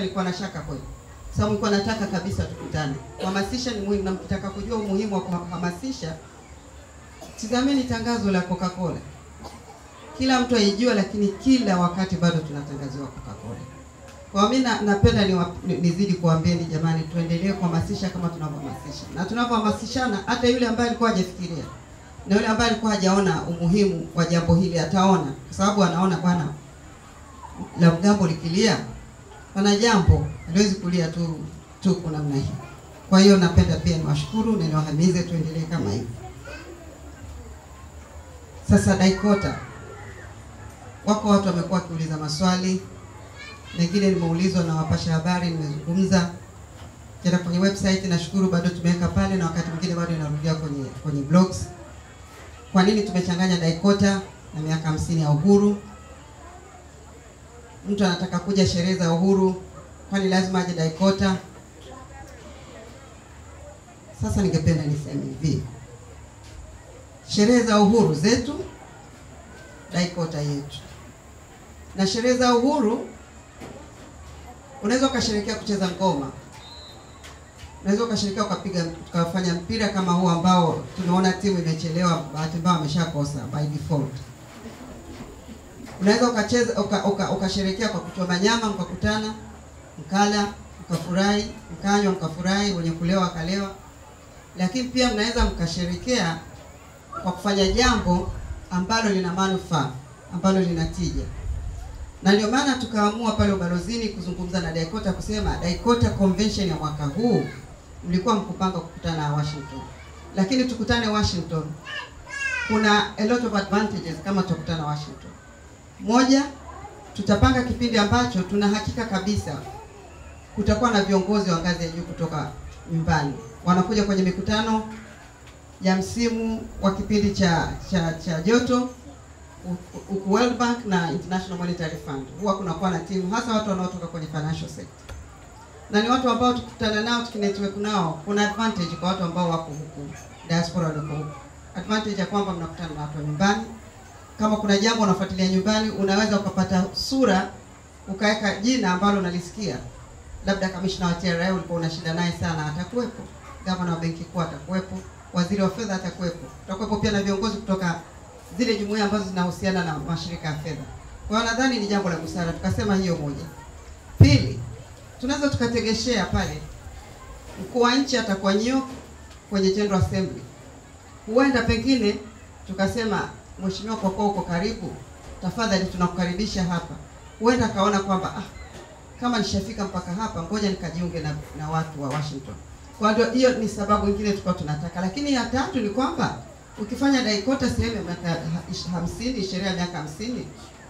nilikuwa na shaka kweli, sababu nilikuwa nataka kabisa tukutane. Kuhamasisha ni muhimu, na mkitaka kujua umuhimu wa kuhamasisha, tizameni tangazo la Coca-Cola. Kila mtu aijua, lakini kila wakati bado tunatangaziwa Coca-Cola. Kwa mimi na, napenda niwa- ni- nizidi kuambieni jamani, tuendelee kuhamasisha kama tunavyohamasisha, na tunavyohamasishana, hata yule ambaye alikuwa hajafikiria na yule ambaye alikuwa hajaona umuhimu wa jambo hili ataona, kwa sababu anaona bwana, la mgambo likilia pana jambo, haliwezi kulia tu tu kwa namna hii. Kwa hiyo napenda pia niwashukuru na niwahimize tuendelee kama hivi. Sasa Daikota, wako watu wamekuwa wakiuliza maswali, mengine nimeulizwa na wapasha habari, nimezungumza kenda kwenye website. Nashukuru bado tumeweka pale, na wakati mwingine bado inarudia kwenye kwenye blogs. Kwa nini tumechanganya Daikota na miaka hamsini ya uhuru? Mtu anataka kuja sherehe za uhuru, kwani lazima aje Daikota? Sasa ningependa niseme hivi, sherehe za uhuru zetu, Daikota yetu, na sherehe za uhuru unaweza ukasherekea kucheza ngoma, unaweza ukasherekea ukapiga ukafanya mpira kama huu ambao tumeona timu imechelewa, bahati mbaya wameshakosa by default. Unaweza ukacheza uka, uka, ukasherekea kwa kuchoma nyama, mkakutana mkala, mkafurahi, mkanywa, mkafurahi, wenye kulewa wakalewa. Lakini pia mnaweza mkasherekea kwa kufanya jambo ambalo lina manufaa, ambalo lina tija na ndio maana tukaamua pale ubalozini kuzungumza na Daikota kusema Daikota convention ya mwaka huu mlikuwa mkupanga kukutana Washington, lakini tukutane Washington, kuna a lot of advantages kama tutakutana Washington. Moja, tutapanga kipindi ambacho tuna hakika kabisa kutakuwa na viongozi wa ngazi ya juu kutoka nyumbani wanakuja kwenye mikutano ya msimu wa kipindi cha cha cha joto huku World Bank na International Monetary Fund huwa kunakuwa na timu hasa watu wanaotoka kwenye financial sector, na ni watu ambao tukikutana nao tukinetwork nao, kuna advantage kwa watu ambao wako huku diaspora walioko huku. Advantage ya kwamba mnakutana na watu wa nyumbani. Kama kuna jambo unafuatilia nyumbani, unaweza ukapata sura, ukaweka jina ambalo unalisikia, labda kamishna wa TRA ulikuwa una shida naye sana, atakuwepo. Gavana wa benki kuu atakuwepo, waziri wa fedha atakuwepo, tutakuwepo pia na viongozi kutoka zile jumuiya ambazo zinahusiana na mashirika ya fedha. Kwa hiyo nadhani ni jambo la busara, tukasema hiyo moja. Pili, tunaweza tukategeshea pale, mkuu wa nchi atakuwa New York kwenye General Assembly, huenda pengine tukasema, mheshimiwa, kwa kuwa uko karibu, tafadhali tunakukaribisha hapa. Huenda akaona kwamba ah, kama nishafika mpaka hapa, ngoja nikajiunge na, na watu wa Washington. Kwa hiyo hiyo ni sababu nyingine tulikuwa tunataka, lakini ya tatu ni kwamba ukifanya Daikota sehemu ya miaka hamsini, sherehe ya miaka hamsini,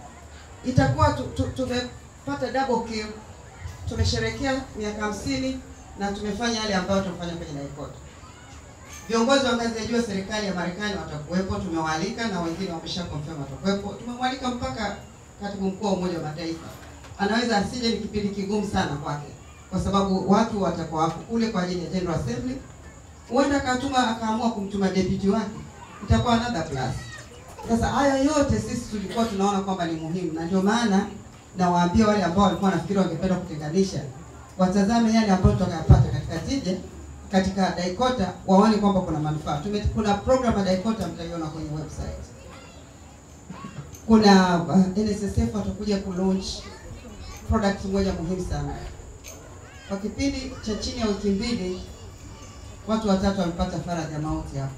itakuwa tu, tu, tumepata double kill. Tumesherekea miaka hamsini na tumefanya yale ambayo tumefanya kwenye Daikota. Viongozi wa ngazi ya juu ya serikali ya Marekani watakuwepo, tumewaalika na wengine wamesha confirm watakuwepo. Tumemwalika mpaka katibu mkuu wa Umoja wa Mataifa, anaweza asije, ni kipindi kigumu sana kwake, kwa sababu watu watakuwa wako kule kwa ajili ya General Assembly. Huenda akatuma akaamua kumtuma deputy wake itakuwa another plus. Sasa haya yote sisi tulikuwa tunaona kwamba ni muhimu, na ndio maana nawaambia wale ambao walikuwa nafikiri wangependa kutenganisha, watazame yale ambayo tutakayapata katika tija katika Daikota, waone kwamba kuna manufaa. Tume, kuna program ya Daikota mtaiona kwenye website. Kuna uh, NSSF watakuja ku launch product moja muhimu sana kwa kipindi cha chini ya wiki mbili watu watatu wamepata faradhi ya mauti hapo.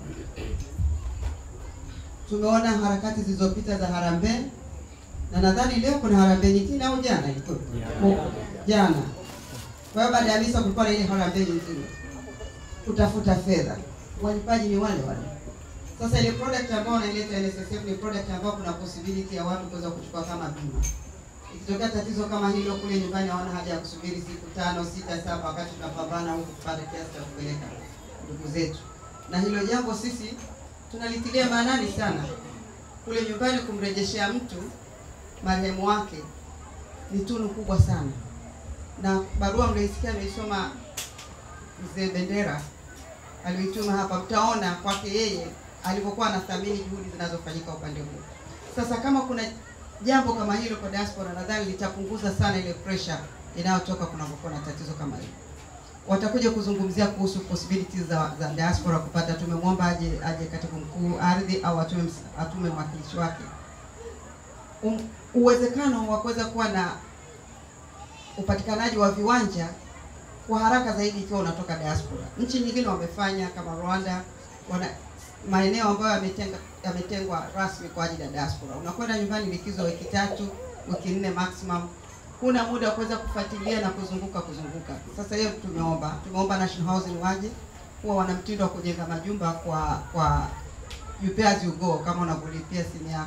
Tumeona harakati zilizopita za harambee na nadhani leo kuna harambee nyingine au jana ilikuwa jana. Kwa hiyo baada ya misa kulikuwa na ile harambee nyingine kutafuta fedha, walipaji ni wale wale. Sasa ile product ambayo wanaileta NSSF ni product ambayo kuna possibility ya watu kuweza kuchukua kama bima. Ikitokea tatizo kama hilo kule nyumbani, hawana haja ya kusubiri siku tano, sita, saba, wakati tunapambana huku kupata kiasi cha kupeleka ndugu zetu. Na hilo jambo sisi tunalitilia maanani sana. Kule nyumbani kumrejeshea mtu marehemu wake ni tunu kubwa sana, na barua mlioisikia ameisoma mzee Bendera aliyoituma hapa, mtaona kwake yeye alivyokuwa anathamini juhudi zinazofanyika upande huu. Sasa kama kuna jambo kama hilo kwa diaspora, nadhani litapunguza sana ile pressure inayotoka kunapokuwa na tatizo kama hilo. Watakuja kuzungumzia kuhusu possibilities za, za diaspora kupata. Tumemwomba aje aje katibu mkuu ardhi au atume ms- atume mwakilishi wake. Um, uwezekano wa kuweza kuwa na upatikanaji wa viwanja kwa haraka zaidi ikiwa unatoka diaspora. Nchi nyingine wamefanya kama Rwanda, wana maeneo ambayo yametenga yametengwa rasmi kwa ajili ya diaspora. Unakwenda nyumbani likizo wiki tatu, wiki nne maximum, huna muda wa kuweza kufuatilia na kuzunguka kuzunguka. Sasa hiyo tumeomba, tumeomba National Housing waje huwa wana mtindo wa kujenga majumba kwa kwa you pay as you go, kama unavyolipia simu yako.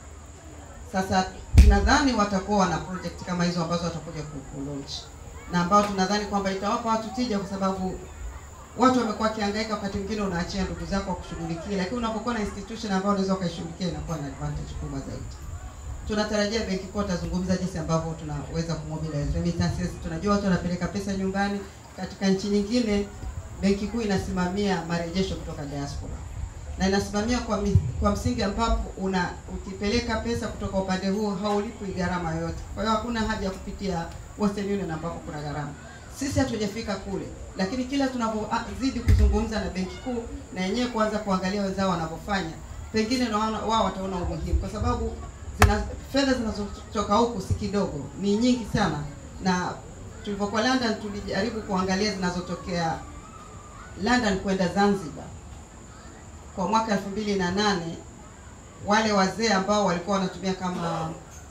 Sasa tunadhani watakuwa wana project kama hizo ambazo watakuja ku ku launch na ambao tunadhani kwamba itawapa watu tija, kwa sababu watu wamekuwa wakihangaika, wakati mwingine unaachia ndugu zako kushughulikia, lakini unapokuwa na institution ambayo unaweza ukaishughulikia inakuwa na advantage kubwa zaidi. Tunatarajia benki kuu atazungumza jinsi ambavyo tunaweza kumobilize remittances. Tunajua watu wanapeleka pesa nyumbani. Katika nchi nyingine, benki kuu inasimamia marejesho kutoka diaspora na inasimamia kwa, mi, kwa msingi ambapo una ukipeleka pesa kutoka upande huo haulipwi gharama yoyote. Kwa hiyo hakuna haja ya kupitia Western Union ambapo kuna gharama. Sisi hatujafika kule, lakini kila tunapozidi kuzungumza na benki kuu na yenyewe kuanza kuangalia wenzao wanavyofanya, pengine na wana- wao wataona umuhimu, kwa sababu zina fedha zinazotoka huku si kidogo, ni nyingi sana. Na tulipokuwa London tulijaribu kuangalia zinazotokea London kwenda Zanzibar kwa mwaka elfu mbili na nane wale wazee ambao walikuwa wanatumia kama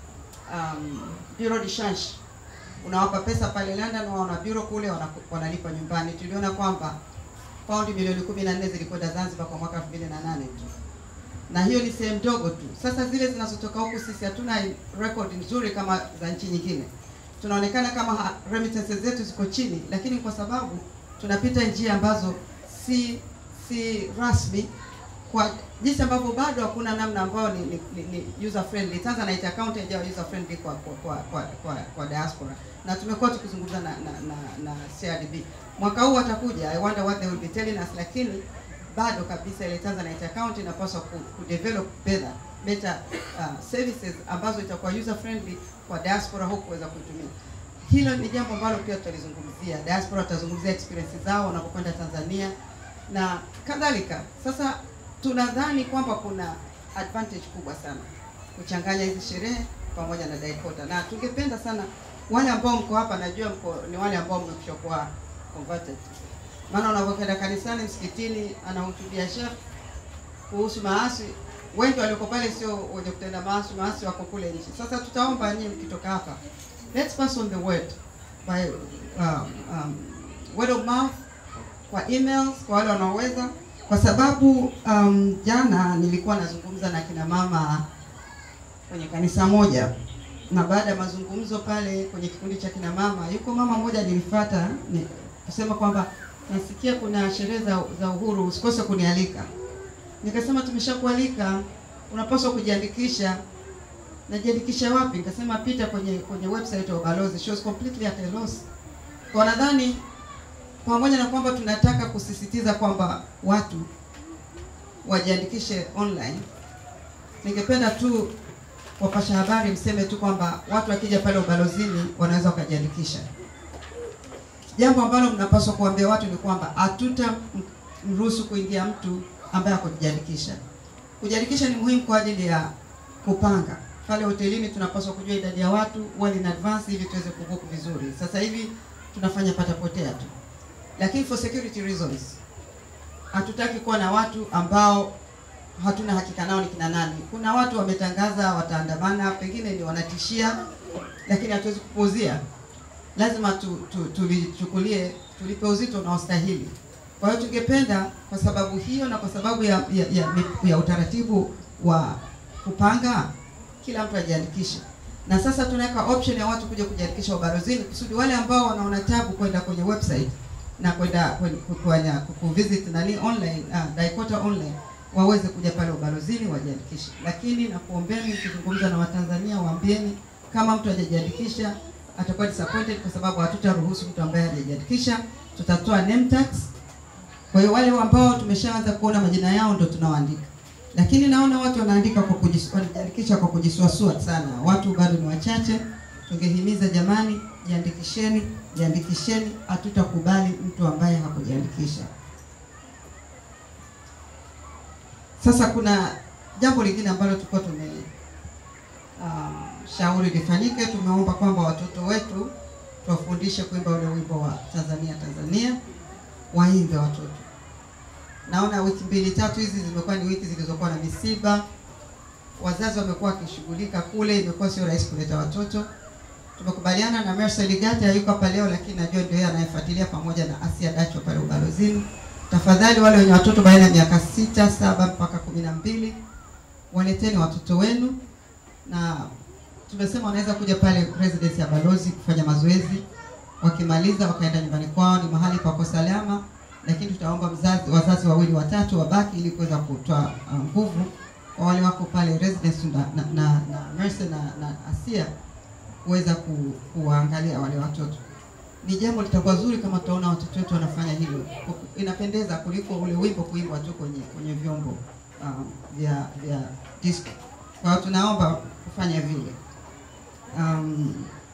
um, bureau de change unawapa pesa pale London, wao wana bureau kule, wana- wanalipa nyumbani. Tuliona kwamba paundi milioni kumi na nne zilikwenda Zanzibar kwa mwaka elfu mbili na nane tu, na hiyo ni sehemu ndogo tu. Sasa zile zinazotoka huku sisi hatuna record nzuri kama za nchi nyingine, tunaonekana kama ha- remittances zetu ziko chini, lakini kwa sababu tunapita njia ambazo si si rasmi kwa jinsi ambavyo bado hakuna namna ambayo ni, ni, ni, ni user friendly. Tanzanite account haijawa user friendly kwa kwa kwa, kwa, kwa, kwa diaspora, na tumekuwa tukizungumza na, na, na, na CRDB. Mwaka huu watakuja, I wonder what they will be telling us, lakini bado kabisa ile Tanzanite account inapaswa ku, ku develop better better uh, services ambazo itakuwa user friendly kwa diaspora huku kuweza kuitumia. Hilo ni jambo ambalo pia tutalizungumzia. Diaspora tutazungumzia experience zao wanapokwenda Tanzania na kadhalika. Sasa tunadhani kwamba kuna advantage kubwa sana kuchanganya hizi sherehe pamoja na Daikota, na tungependa sana wale ambao mko hapa, najua mko ni wale ambao mmekwishakuwa converted, maana unapokwenda kanisani, msikitini, anahutubia Sheikh kuhusu maasi, wengi walioko pale sio wenye kutenda maasi, maasi wako kule nje. Sasa tutaomba nyinyi mkitoka hapa, let's pass on the word by um, um, word of mouth kwa emails kwa wale wanaoweza, kwa sababu um, jana nilikuwa nazungumza na kina mama kwenye kanisa moja, na baada ya mazungumzo pale kwenye kikundi cha kina mama, yuko mama mmoja nilifuata ni kusema kwamba nasikia kuna sherehe za, za uhuru, usikose kunialika. Nikasema tumeshakualika, unapaswa kujiandikisha. Najiandikisha wapi? Nikasema pita kwenye kwenye website ya ubalozi. She was completely at a loss. Kwa nadhani pamoja na kwamba tunataka kusisitiza kwamba watu wajiandikishe online, ningependa tu wapasha habari mseme tu kwamba watu wakija pale ubalozini wanaweza wakajiandikisha. Jambo ambalo mnapaswa kuambia watu ni kwamba hatuta mruhusu kuingia mtu ambaye hakujiandikisha. Kujiandikisha ni muhimu kwa ajili ya kupanga pale hotelini. Tunapaswa kujua idadi ya watu well in advance ili tuweze kubook vizuri. Sasa hivi tunafanya patapotea tu lakini for security reasons hatutaki kuwa na watu ambao hatuna hakika nao ni kina nani. Kuna watu wametangaza wataandamana, pengine ni wanatishia, lakini hatuwezi kupuuzia. Lazima tu, tu, tulichukulie tulipe uzito unaostahili. Kwa hiyo tungependa kwa sababu hiyo na kwa sababu ya, ya, ya, ya utaratibu wa kupanga, kila mtu ajiandikishe na sasa tunaweka option ya watu kuja kujiandikisha ubalozini kusudi wale ambao wanaona tabu kwenda kwenye website na kwenda kwenye kuvisit nani online ah, Daikota online waweze kuja pale ubalozini wajiandikishe. Lakini na kuombeni, mkizungumza na Watanzania waambieni kama mtu hajajiandikisha atakuwa disappointed, kwa sababu hatutaruhusu mtu ambaye hajajiandikisha, tutatoa name tax. Kwa hiyo wale ambao tumeshaanza kuona majina yao ndo tunawaandika, lakini naona watu wanaandika kwa kujis, wanajiandikisha kwa kujisuasua sana. Watu bado ni wachache, tungehimiza jamani, jiandikisheni, jiandikisheni. Hatutakubali mtu ambaye hakujiandikisha. Sasa kuna jambo lingine ambalo tulikuwa tume um, shauri lifanyike. Tumeomba kwamba watoto wetu tuwafundishe kuimba ule wimbo wa Tanzania Tanzania, waimbe watoto. Naona wiki mbili tatu hizi zimekuwa ni wiki zilizokuwa na misiba, wazazi wamekuwa wakishughulika kule, imekuwa sio rahisi kuleta watoto. Tumekubaliana na Mercy Ligati, hayuko hapa leo, lakini najua ndio yeye anayefuatilia pamoja na Asia Dacho pale ubalozini. Tafadhali wale wenye watoto baina ya miaka sita, saba mpaka kumi na mbili waleteni watoto wenu, na tumesema wanaweza kuja pale residence ya balozi kufanya mazoezi, wakimaliza wakaenda nyumbani kwao. Ni mahali pako salama, lakini tutaomba mzazi, wazazi wawili watatu wabaki ili kuweza kutoa uh, nguvu kwa wale wako pale residence na, na, na, na Mercy na, na Asia kuweza ku, kuwaangalia wale watoto. Ni jambo litakuwa zuri kama tutaona watoto wetu wanafanya hilo, inapendeza kuliko ule wimbo kuimbwa tu kwenye kwenye vyombo um, vya vya disco. Kwa hiyo tunaomba kufanya vile. Um,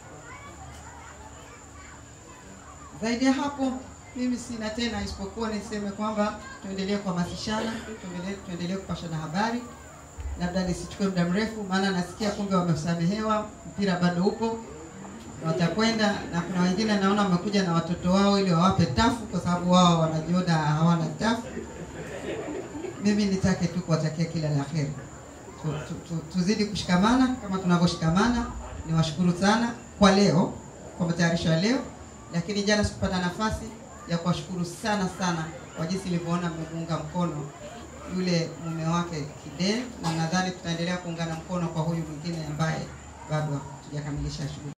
zaidi ya hapo mimi sina tena isipokuwa niseme kwamba tuendelee kuhamasishana, tuendelee tuendelee kupashana habari. Labda nisichukue muda mrefu, maana nasikia kumbe wamesamehewa, mpira bado upo, watakwenda na kuna wengine naona wamekuja na watoto wao ili wawape tafu, kwa sababu wao wanajiona hawana tafu. Mimi nitake tu kuwatakia kila la heri, tu, tu, tu, tuzidi kushikamana kama tunavyoshikamana. Niwashukuru sana kwa leo, kwa matayarisho ya leo, lakini jana sikupata nafasi ya kuwashukuru sana sana kwa jinsi nilivyoona mmemuunga mkono yule mume wake Kide, na nadhani tutaendelea kuungana mkono kwa huyu mwingine ambaye bado hatujakamilisha shughuli.